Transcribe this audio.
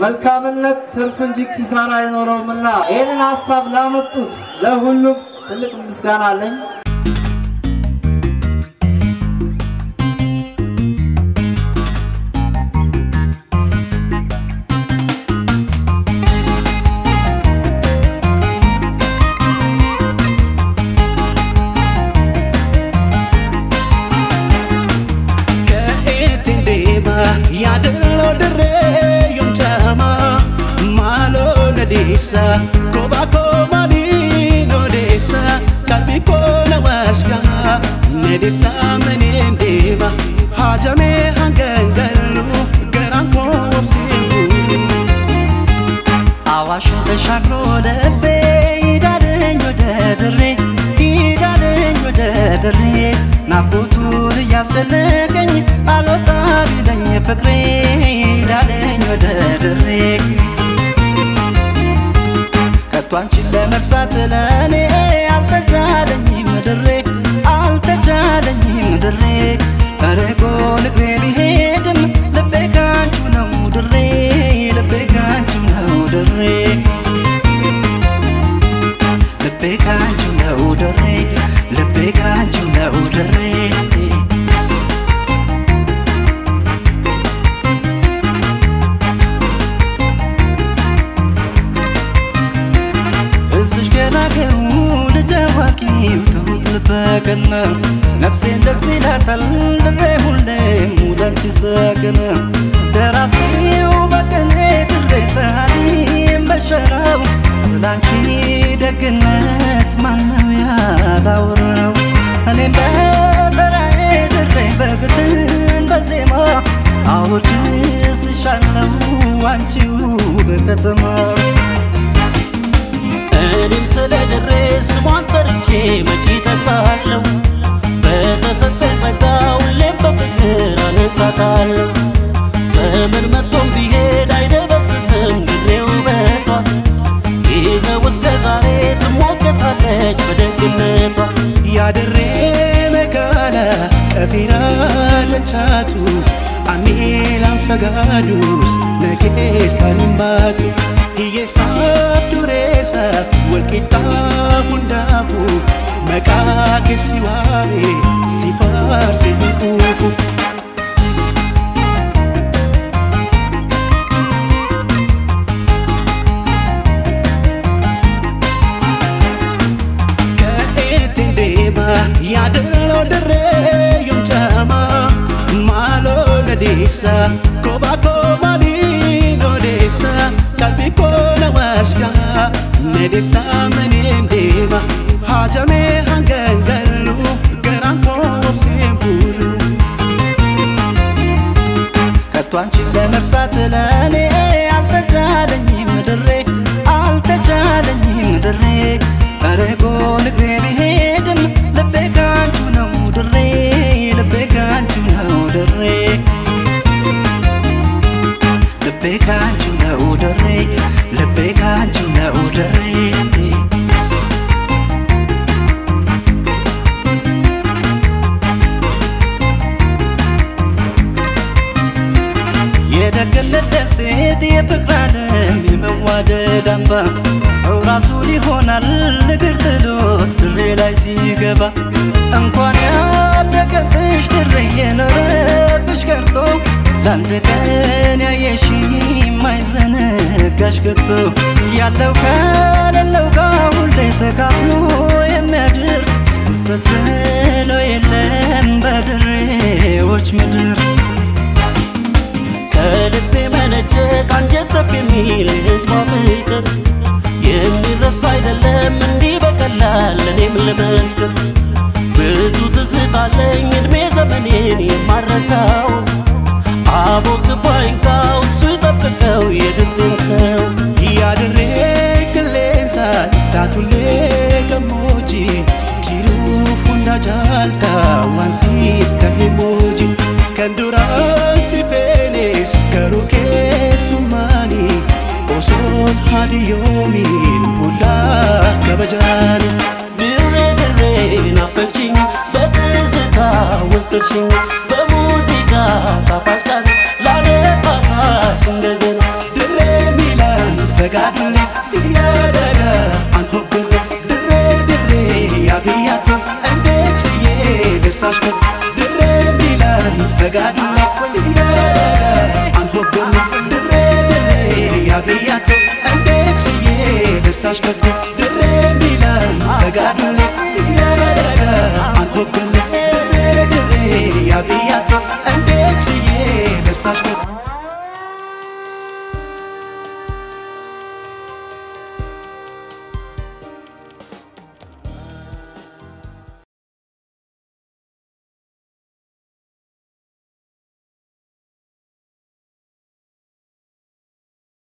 መልካምነት ትርፍ እንጂ ኪሳራ አይኖረውምና ይህንን ሀሳብ ላመጡት ለሁሉም ትልቅ ምስጋና አለኝ። yaadannoo dirree yoomcaamaa maaloo nadeessa kophaa koo maaliin odeessa qalbii koo na waashkaa nadeessa maneen deema haajamee hangan gallu garaan koo obseen guulu. አዋሽ ተሻግሮ ደቤ ይዳለኝ ወደ ድሬ ይዳለኝ ወደ ድሬ ናፍቆቱን እያስጨነቀኝ አልወጣ ቢለኝ ፍቅሬ ይዳለኝ ወደ ድሬ ከቶ አንቺን ለመርሳት ለእኔ አልተቻለኝም ድሬ አልተቻለኝም ድሬ ርቆ ንግሬ ቢሄድም ልቤ ካንቹ ነው ድሬ ልቤ ካንቹ ነው ድሬ ልቤ ካንቹ ነው ድሬ ልቤ ካንቹ ነው ድሬ ህዝብሽ ገናገሩ ልጅ አዋቂው ትሁት ልበቀና ነፍሴን ደስ ይላታል ድሬ ሁሌም ሙዳንቺ ሰገነ ደራሲው በቀኔ ድሬ ሰዓሊም በሸራው ስላንቺ ደግነት ማነው ያላወራው እኔም በበራዬ ድሬ በግጥም በዜማ አወድስሻለሁ አንቺው በከተማው እኔም ስለ ድሬ ስሟን ጠርቼ መቼ ጠግባለሁ በተሰጠኝ ጸጋ ሁሌም በፍቅር አነሳታለሁ ዘመን መጥቶም ቢሄድ አይደበዝዝም ድሬ ውበቷ ይኸው እስከ ዛሬ ትሞገሳለች በደግነቷ ያድሬ መጋላ ቀፊራ ለቻቱ አሚላን ፈጋዱስ ነኬሳ ልምባቱ hiyyeessaaf dureessaaf walqixxaa hundaafu maqaa keessi waame si faarse hin quufu. Ka'eetti deema yaadannoo dirree yoomcaamaa maaloo nadeessa kophaa koo maaliin odeessa qalbii koo na waashkaa nadeessa maneen deema haajamee hangan gallu garaan koo obseen buulu. ከቶ አንቺን ለመርሳት ለእኔ አልተቻለኝም ድሬ አልተቻለኝም ድሬ ርቆ ንግሬ ቢሄድም ልቤ ካንቹ ነው ድሬ ልቤ ካንቹ ነው ድሬ ልቤ ካንቹ ነው ድሬ ልቤ ካንቹ ነው ድሬ የደግነት ደሴት የፍቅር ዓለም የመዋደድ አምባ ሰው ራሱን ይሆናል እግር ጥሎት ድሬ ላይ ሲገባ እንኳን ያደገብሽ ድሬ የኖረብሽ ቀርቶ ለአንድ ቀን ያየሽ የማይዘነጋሽ ከቶ ያለው ከሌለው ጋር ሁሌ ተካፍሎ የሚያድር ስሰት ብሎ የለም በድሬዎች ምድር ከልቤ መነጨ ከአንጀት ጠብ የሚል የሕዝቧ ፍቅር የሚረሳ አይደለም እንዲህ በቀላል እኔም ልመስክር ብዙ ትዝታለኝ እድሜ ዘመኔን የማረሳው አቦ ክፉ አይንካው እሱ ይጠብቀው የድሬን ሰው ያድሬ ቅሌንሳ ታቱሌ ገሞጂ ጅሩፍ ሁንዳ ጃልታ ዋንሲፍ ከኔሞጂ ከንዱራን ሲፌኔስ ገሩ ኬሱማኒ ኦሶን ሀዲዮሚን ቡላ ከበጃኒ ድሬ ድሬ ናፈቅሽኝ በትዝታ ወሰድሽኝ በሙዚቃ ጣፋጭ ቃል ላነሳሳሽ እንደገና ድሬ ፈጋዱሌ ሲያደረ አንሆብር ድሬ ድሬ ያብያቱ እንዴት ችዬ ልርሳሽበት ድሬ ሚለን ፈጋዱሌ ሲያደረ አንሆብር ድሬ ድሬ ያብያቱ እንዴት ችዬ ልርሳሽበት